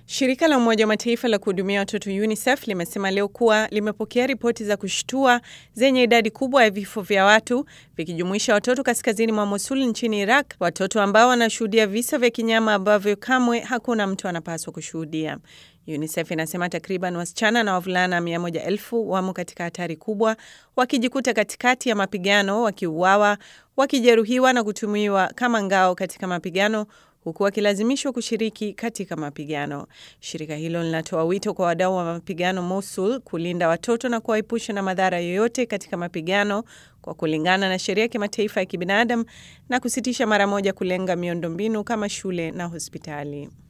Shirika la Umoja wa Mataifa la kuhudumia watoto UNICEF limesema leo kuwa limepokea ripoti za kushtua zenye idadi kubwa ya vifo vya watu vikijumuisha watoto kaskazini mwa Mosul nchini Iraq, watoto ambao wanashuhudia visa vya kinyama ambavyo kamwe hakuna mtu anapaswa kushuhudia. UNICEF inasema takriban wasichana na wavulana mia moja elfu wamo katika hatari kubwa, wakijikuta katikati ya mapigano, wakiuawa, wakijeruhiwa na kutumiwa kama ngao katika mapigano huku wakilazimishwa kushiriki katika mapigano. Shirika hilo linatoa wito kwa wadau wa mapigano Mosul kulinda watoto na kuwaepusha na madhara yoyote katika mapigano kwa kulingana na sheria ya kimataifa ya kibinadamu na kusitisha mara moja kulenga miundombinu kama shule na hospitali.